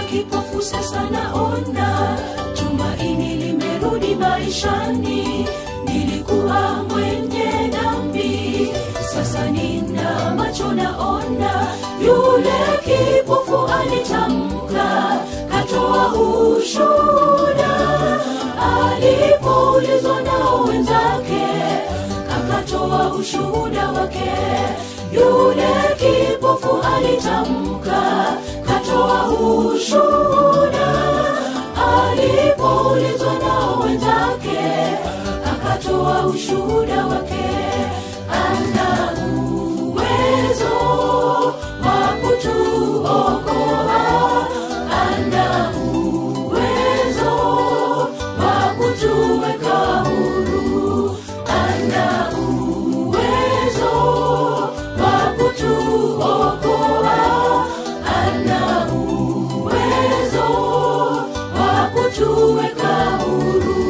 kipofu sasa naona tumaini limerudi maishani nilikuwa mwenye dhambi sasa nina macho naona yule kipofu alitamka katoa ushuhuda alipoulizwa nao wenzake akatoa ushuhuda wake yule kipofu alitamka katoa ushuhuda alipoulizwa nao wenzake akatoa ushuhuda wake ana uwezo wa kutuokoa ana uwezo wa kutuweka huru ana uwezo wa kutuokoa ana uwezo wa kutuweka huru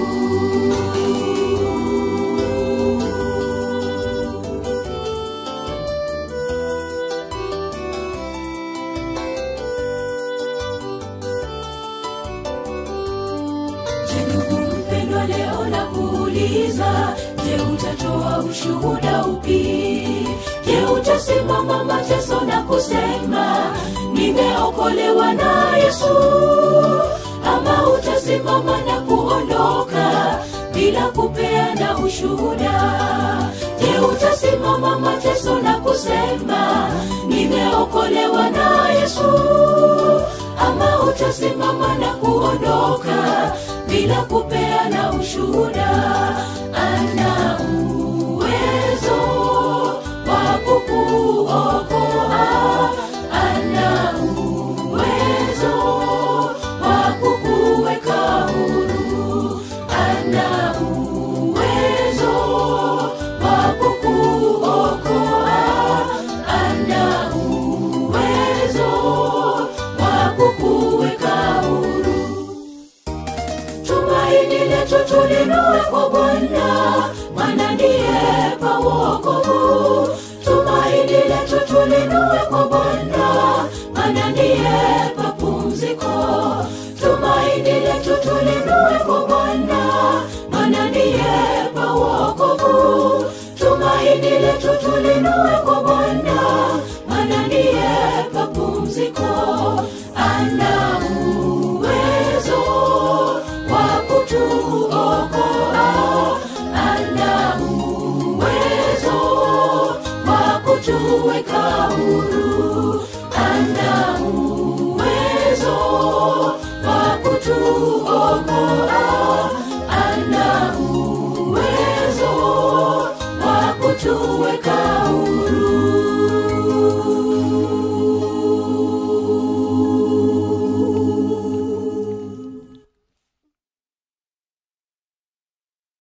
Je, ndugu mpendwa, leo na kuuliza, je, utatoa ushuhuda upi? Je, utasimama mateso na kusema nimeokolewa na Yesu, ama utasimama na kuondoka bila kupeana ushuhuda? Je, utasimama mateso na kusema nimeokolewa na Yesu, ama utasimama na kuondoka bila kupeana ushuhuda ana uwezo wa kukuokoa ana uwezo wa kukuweka huru ana uwezo wa kukuokoa ana uwezo wa kukuweka huru tumaini letu tulinue kwa Bwana, maana ndiye pa wokovu. Tumaini letu tulinue kwa Bwana, maana ndiye pa pumziko. Tumaini letu tulinue kwa Bwana, maana ndiye pa wokovu. Tumaini letu tulinue kwa